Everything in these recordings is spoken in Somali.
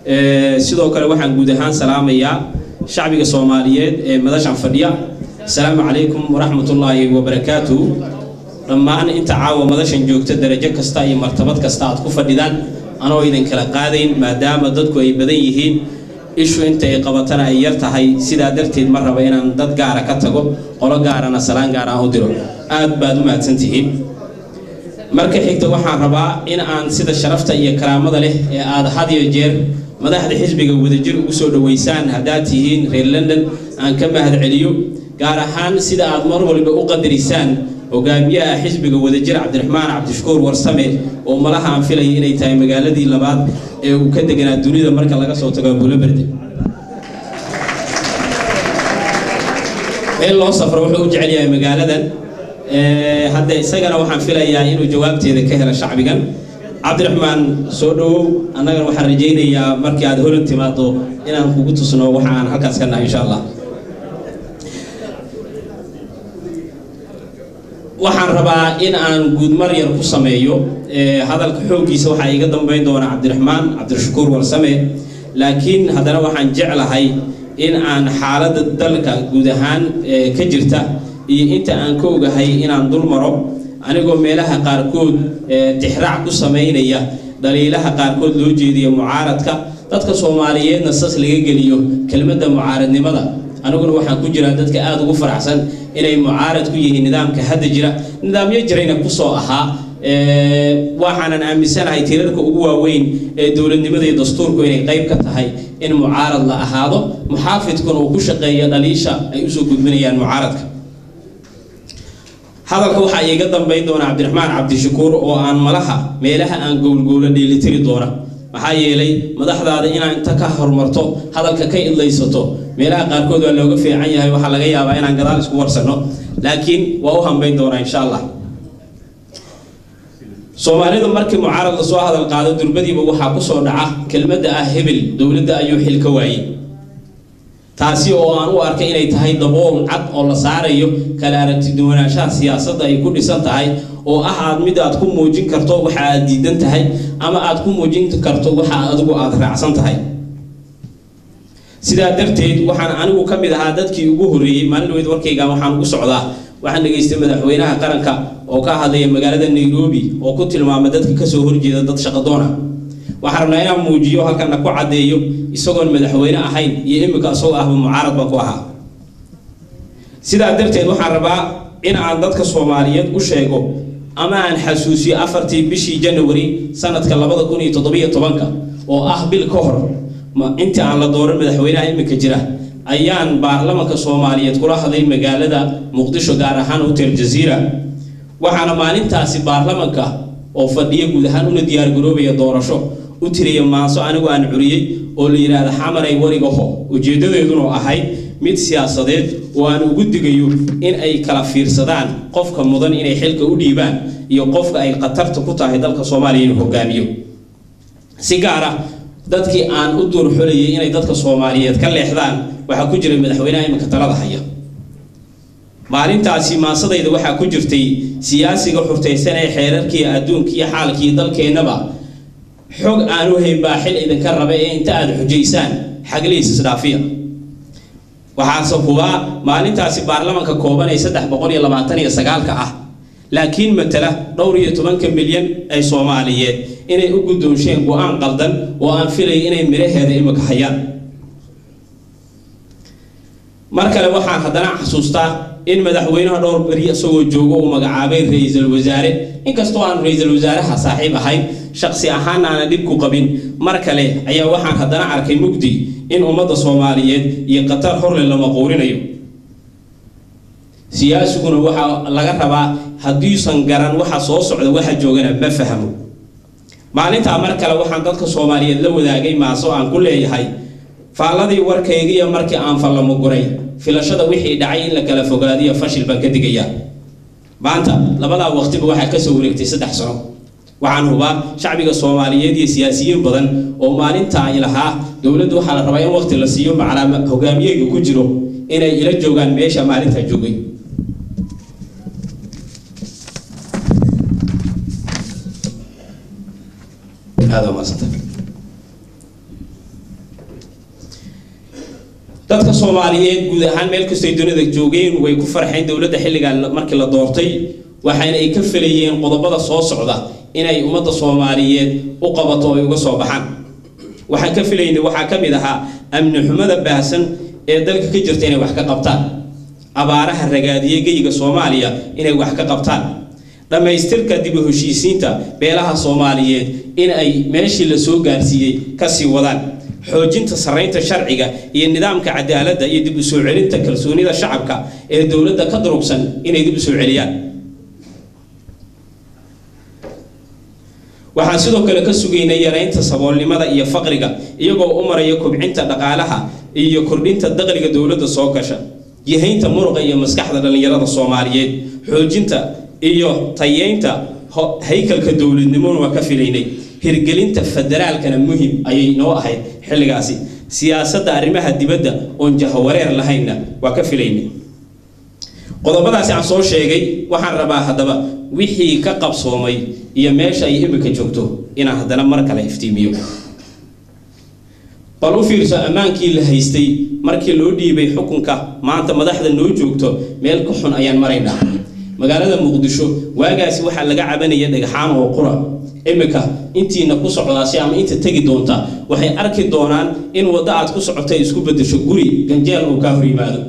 sidoo kale waxaan guud ahaan salaamayaa shacbiga soomaaliyeed ee madashan fadhiya asalaamu calaykum waraxmatullaahi wabarakaatuhu dhammaan inta caawa madashan joogta darajo kasta iyo martabad kasta aad ku fadhidaan anoo idin kala qaadayn maadaama dadku ay badan yihiin ishu inta ay qabatana ay yar tahay sidaa darteed ma raba inaan dad gaara ka tago qolo gaarana salaan gaar aan u diro aad baad u mahadsantihiin marka xigta waxaan rabaa in aan sida sharafta iyo karaamada leh ee aad had iyo jeer madaxda xisbiga wadajir ugu soo dhoweysaan haddaad tihiin reer london aan ka mahad celiyo gaar ahaan sida aad mar waliba u qadarisaan hogaamiyaha xisbiga wadajir cabdiraxmaan cabdishakuur warsame oo malaha aan filaya inay tahay magaaladii labaad ee uu ka deganaa dunida marka laga soo tago buloberde meel loo safro wuxuu u jecel yahay magaaladan hadda isagana waxaan filayaa inuu jawaabteeda ka helo shacbigan cabdiraxmaan soo dhowow annagana waxaan rajaynayaa markii aad holan timaado inaan kugu tusno waxa aan halkaas ka nahay insha allah waxaan rabaa in aan guudmar yar ku sameeyo hadalka xooggiisa waxaa iga dambeyn doona cabdiraxmaan cabdirashakuur warsame laakiin haddana waxaan jeclahay in aan xaaladda dalka guud ahaan ka jirta iyo inta aan ka ogahay inaan dul maro anigoo meelaha qaarkood tixraac ku samaynaya dhaliilaha qaarkood loo jeediya mucaaradka dadka soomaaliyeedna sas laga geliyo kelmadda mucaaradnimada aniguna waxaan ku jiraa dadka aada ugu faraxsan inay mucaarad ku yihiin nidaamka hadda jira nidaamyo jirayna kusoo ahaa waxaanan aaminsanahay tirarka ugu waaweyn ee dowladnimada iyo dastuurku inay qayb ka tahay in mucaarad la ahaado muxaafidkuna uu ku shaqeeya dhaliisha ay usoo gudbinayaan mucaaradka hadalka waxaa iiga dambayn doona cabdiraxmaan cabdishakuur oo aan malaha meelaha aan gowlgowla dheelitiri doona maxaa yeelay madaxdaada inaa inta ka horumarto hadalka ka idlaysato meelaha qaarkood waa looga fiican yahay waxaa laga yaabaa inaan gadaal isku warsanno laakiin waa u hambayn doonaa insha allah soomaalidu markii mucaarad lasoo hadal qaado durbadiiba waxaa kusoo dhaca kelmadda ah hebel dowladda ayuu xil ka waayey taasi oo aan u arkay inay tahay dabool cad oo la saarayo kala aragtiduwanaanshaha siyaasadda ay ku dhisan tahay oo ah aad mid aad ku muujin karto waxa aad diidan tahay ama aad ku muujin karto waxa adigu aad raacsan tahay sidaa darteed waxaan anigu ka mid ahaa dadkii ugu horreeyey maalin dhaweyd warkayga waxaan ugu socdaa waxaan dhegaystay madaxweynaha qaranka oo ka hadlaya magaalada nairobi oo ku tilmaamay dadka kasoo horjeeda dad shaqadoona waxaan rabnaa inaan muujiyo halkana ku caddeeyo isagoon madaxweyne ahayn iyo imika isagoo ahba mucaarad baan ku ahaa sidaa darteed waxaan rabaa in aan dadka soomaaliyeed u sheego ama aan xasuusiyo afartii bishii janawari sanadka labada kun iyo toddobiyo tobanka oo ah bil ka hor intii aan la dooran madaxweynaha iminka jira ayaan baarlamanka soomaaliyeed kula hadlay magaalada muqdisho gaar ahaan hotel jaziira waxaana maalintaasi baarlamanka oo fadhiya guud ahaan una diyaargaroobaya doorasho u tiriya maanso anigu aan curiyey oo la yidhaahda xamaray warigaho ujeeddadeeduna ahayd mid siyaasadeed oo aan ugu digayo in ay kala fiirsadaan qofka mudan inay xilka u dhiibaan iyo qofka ay khatarta ku tahay dalka soomaaliya inuu hogaamiyo si gaar ah dadkii aan u duurxolayay inay dadka soomaaliyeed ka leexdaan waxaa ku jiray madaxweynaha iminka talada haya maalintaasi maasadayda waxaa ku jirtay siyaasiga xurtaysan ee xeerarkii adduunka iyo xaalkii dalkeennaba xog aanu hayn baa xil idinka raba ee inta aad xujaysaan xaglihiis isdhaafiya waxaase hubaa maalintaasi baarlamanka kooban ee saddex boqol iyo labaatan iyo sagaalka ah laakiin matala dhowr iyo tobanka milyan ay soomaaliyeed inay u guddoonsheen go-aan qaldan oo aan filaya inay midhaheeda imika hayaan mar kale waxaan haddana xasuustaa in madaxweynaha dhowr beri isagoo joogo uu magacaabay ra-iisul wasaare inkastoo aan ra-iisul wasaaraha saaxiib ahayn shaqsi ahaana aanan dhib ku qabin mar kale ayaa waxaan haddana arkay mugdi in ummadda soomaaliyeed iyo qatar horle lama quurinayo siyaasiguna waxaa laga rabaa haddiisan garan waxa soo socda waxa joogana ma fahmo maalintaa mar kale waxaan dadka soomaaliyeed la wadaagay maaso aan ku leeyahay faalladii warkaygiiyo markii aan fallamo guray filashada wixii dhacay in la kala fogaadiyo fashil baan ka digayaa maanta labadaa waqtiba waxaa kasoo wareegtay saddex sano waxaan hubaa shacbiga soomaaliyeed iyo siyaasiyiin badan oo maalintaa ay lahaa dowladdu waxaa la rabaa in waqti la siiyo macalaama hogaamiyeyga ku jiro inay ila joogaan meesha maalintaa joogay aada umadsanta dadka soomaaliyeed guud ahaan meel kastay dunida joogeen way ku farxeen dowladda xilligan markii la doortay waxaana ay ka felayeen qodobada soo socda inay ummadda soomaaliyeed u qabato ay uga soo baxaan waxaan ka filaynay waxaa ka mid ahaa amni xumada baahsan ee dalka ka jirta inay wax ka qabtaan abaaraha ragaadiye geyiga soomaaliya inay wax ka qabtaan dhammaystirka dib u heshiisiinta beelaha soomaaliyeed in ay meeshii la soo gaarsiiyey kasii wadaan xoojinta sarraynta sharciga iyo nidaamka cadaaladda iyo dib u soo celinta kalsoonida shacabka ee dowladda ka durugsan inay dib u soo celiyaan waxaan sidoo kale ka sugaynay yaraynta saboolnimada iyo faqriga iyagoo u maraya kobcinta dhaqaalaha iyo kordhinta daqliga dowladda soo gasha yahaynta muruqa iyo maskaxda dhallinyarada soomaaliyeed xoojinta iyo tayeynta haykalka dowladnimona waa ka filaynay hirgelinta federaalkana muhim ayay noo ahayd xilligaasi siyaasadda arrimaha dibadda oon jahawareer lahaynna waa ka filaynay qodobadaasi aan soo sheegay waxaan rabaa haddaba wixii ka qabsoomay iyo meesha ay imika joogto inaan haddana mar kale iftiimiyo bal u fiirso ammaankii la haystay markii loo dhiibay xukunka maanta madaxda noo joogto meel ka xun ayaan maraynaa magaalada muqdisho waagaasi waxaa laga cabanaya dhagxaan oo qura imika intiina ku socdaasi ama inta tegi doonta waxay arki doonaan in waddo aad ku socotay isku bedesho guri ganjeel uu kaa hor yimaado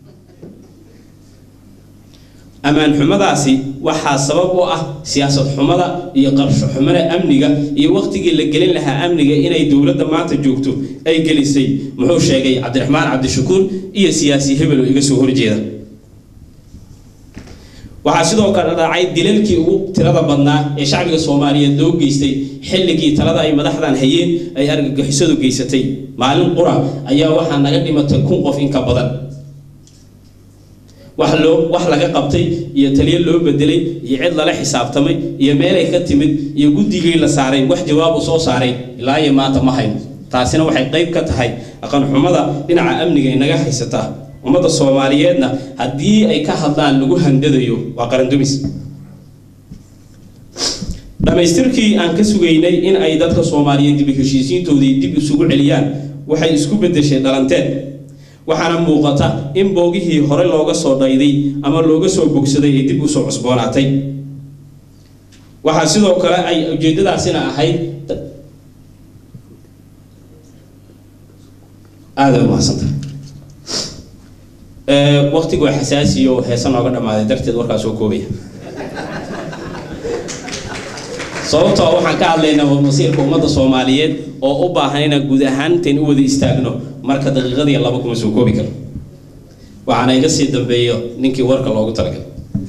ammaan xumadaasi waxaa sabab u ah siyaasad xumada iyo qarsho xumada amniga iyo waqtigii la gelin lahaa amniga inay dowladda maanta joogto ay gelisay muxuu sheegay cabdiraxmaan cabdishakuur iyo siyaasi hebel oo iga soo horjeeda waxaa sidoo kale dhacay dilalkii ugu tirada badnaa ee shacbiga soomaaliyeed loo geystay xilligii talada ay madaxdan hayeen ay argagixisadu geysatay maalin qura ayaa waxaa naga dhimatay kun qof in ka badan wax loo wax laga qabtay iyo taliyo loo bedelay iyo cid lala xisaabtamay iyo meelay ka timid iyo guddigii la saaray wax jawaab u soo saaray ilaa iyo maanta ma hayno taasina waxay qayb ka tahay aqanxumada dhinaca amniga inaga haysataa ummadda soomaaliyeedna haddii ay ka hadlaan lagu handadayo waa qarandumis dhammaystirkii aan ka sugaynay in ay dadka soomaaliyeed dib heshiisiintoodii dib isugu celiyaan waxay isku bedeshay dhalanteed waxaana muuqata in boogihii hore looga soo dhayday ama looga soo bogsaday ee dib usoo cusboonaatay waxaa sidoo kale ay ujeedadaasina ahayd aada umahadsanta waqtigu waa xasaasiyo heesa nooga dhammaaday darteed warkaas oo koobaya sababtoo waxaan ka hadlaynaa waa masiirka ummadda soomaaliyeed oo u baahan inaan guud ahaan intayn u wada istaagno marka daqiiqadii laba kuma soo koobi karo waxaana iga sii dambeeyo ninkii warka loogu talagalay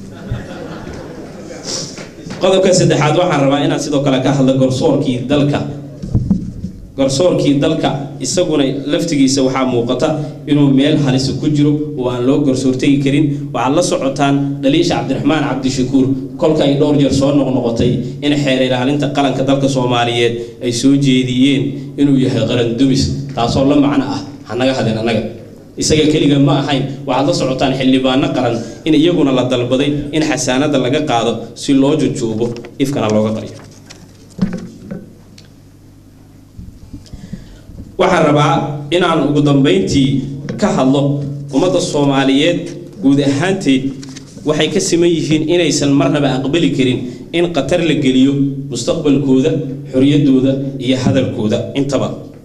qodobka saddexaad waxaan rabaa inaan sidoo kale ka hadlo garsoorkii dalka garsoorkii dalka isaguna laftigiisa waxaa muuqata inuu meel halisa ku jiro oo aan loo garsoortegi karin waxaad la socotaan dhaliisha cabdiraxmaan cabdishakuur kolka ay dhowr jeer soo noqnoqotay in xeer ilaalinta qaranka dalka soomaaliyeed ay soo jeediyeen inuu yahay qaran dumis taasoo la macno ah hanaga hadin annaga isaga keliga ma ahayn waxaad la socotaan xildhibaano qaran in iyaguna la dalbaday in xasaanada laga qaado si loo jujuubo ifkana looga qariyo waxaan rabaa inaan ugu dambayntii ka hadlo ummadda soomaaliyeed guud ahaanteed waxay ka siman yihiin inaysan marnaba aqbali karin in khatar la geliyo mustaqbalkooda xoriyadooda iyo hadalkooda intaba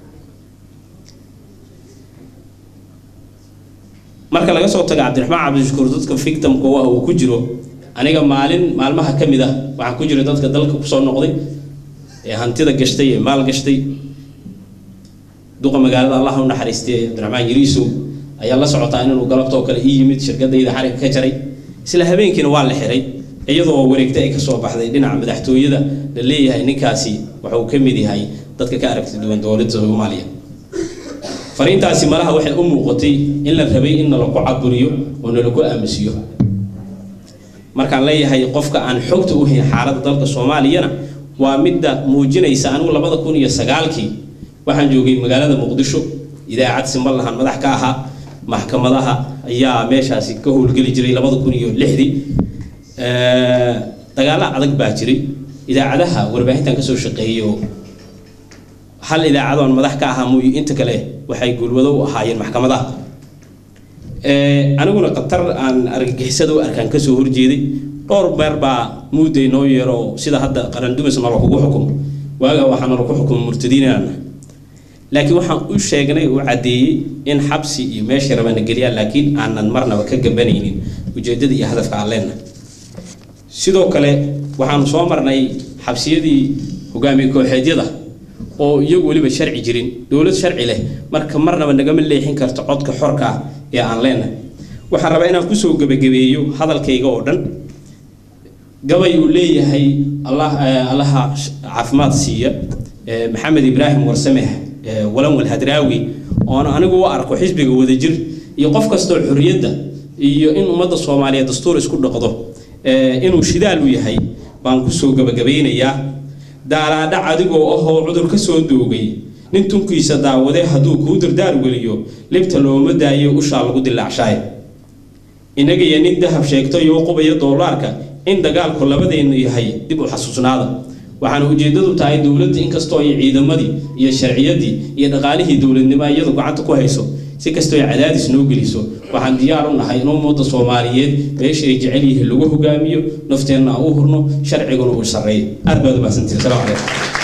marka laga soo tago cabdiraxmaan cabdishakuur dadka victimka ah uu ku jiro aniga maalin maalmaha ka mid ah waxaan ku jira dadka dalka kusoo noqday ee hantida gashtay ee maal gashtay duqa magaalada allah u naxariistay cabdiraxmaan yiriisow ayaa la socotaa inuu galabtoo kale ii yimid shirkadayda xarig ka jaray isla habeenkiina waa la xiray iyadoo wareegta ay kasoo baxday dhinaca madaxtooyada la leeyahay ninkaasi wuxuu ka mid yahay dadka ka aragti duwan dowladda soomaaliya fariintaasi malaha waxay u muuqatay in la rabay in nalaku caburiyo oo nalaku aamusiyo markaan leeyahay qofka aan xogta u hayn xaaladda dalka soomaaliyana waa midda muujinaysa anigu labada kun iyo sagaalkii waxaan joogay magaalada muqdisho idaacad siman lahan madax ka ahaa maxkamadaha ayaa meeshaasi ka howlgeli jiray labada kun iyo lixdii dagaalo adag baa jiray idaacadaha warbaahintan kasoo shaqeeyo hal idaacadoon madax ka ahaa mooye inta kale waxay gulwado u ahaayeen maxkamadaha aniguna qatar aan argagixisada u arkaan kasoo horjeeday dhowr beer baa muudday noo yeero sida hadda qarandumis nala kugu xukumo waagaa waxaa nala ku xukumo murtadiinana laakiin waxaan u sheegnay u caddeeyey in xabsi iyo meeshay rabana geliyaan laakiin aanan marnaba ka gabanaynin ujeedada iyo hadafka aan leenahay sidoo kale waxaanu soo marnay xabsiyadii hogaamiye kooxeedyada oo iyagu weliba sharci jirin dowlad sharci leh marka marnaba nagama leexin karto codka xorka ah ee aan leenahay waxaan rabaa inaan kusoo gebagabeeyo hadalkayga oo dhan gabay uu leeyahay allah allaha caafimaad siiya maxamed ibraahim warsameh walanwal hadraawi oon anigu u arko xisbiga wadajir iyo qof kastoo xorriyadda iyo in ummadda soomaaliyeed dastuur isku dhaqdo inuu shidaal u yahay baan kusoo gebagabaynayaa daalaadhac adigoo ahoo cudur ka soo doogay nin tunkiisa daawadee hadduu kuu dardaar weliyo libta looma daayo ushaa lagu dilaacshaay innaga iyo nin dahab sheegto iyo qubaya doolaarka in dagaalku labadeennu yahay dib u xasuusnaada waxaana ujeeddadu tahay dowladda inkastoo ay ciidamadii iyo sharciyadii iyo dhaqaalihii dowladnimo iyadu gacanta ku hayso si kastoo ay cadaadis noo geliso waxaan diyaar u nahay in ummadda soomaaliyeed meesha ay jecel yihiin lagu hogaamiyo nafteenna aan u hurno sharciguna uu sarreeyo aad baad u mahadsantihin asalaamu calaykum